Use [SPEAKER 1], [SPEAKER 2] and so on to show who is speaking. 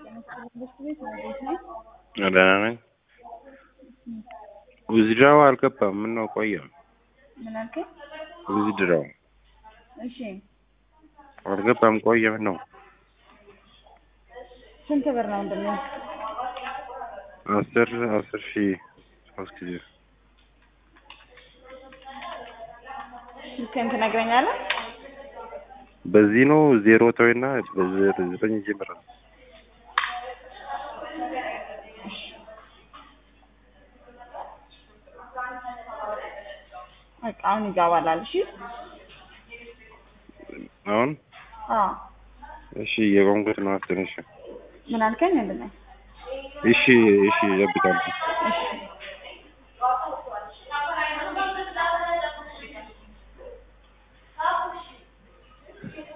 [SPEAKER 1] ትምህርት ቤት ነው ቤት ነው።
[SPEAKER 2] ደህና ነኝ። ዊዝድራው አልገባም። ምነው ቆየ?
[SPEAKER 1] ምን አልከኝ?
[SPEAKER 2] ዊዝድራው
[SPEAKER 1] እሺ
[SPEAKER 2] አልገባም ቆየ። ምነው?
[SPEAKER 1] ስንት ብር ነው ወንድሜ?
[SPEAKER 2] አስር አስር ሺህ ሶስት ጊዜ
[SPEAKER 1] ስልክህን ትነግረኛለህ?
[SPEAKER 2] በዚህ ነው ዜሮ ተወይና በዘጠኝ ይጀምራል።
[SPEAKER 1] በቃ አሁን ይገባላል። እሺ
[SPEAKER 2] አሁን
[SPEAKER 1] አዎ
[SPEAKER 2] እሺ የቆምኩት ነው። ትንሽ
[SPEAKER 1] ምን አልከኝ ወንድሜ?
[SPEAKER 2] እሺ እሺ እጠብቃለሁ።
[SPEAKER 1] እሺ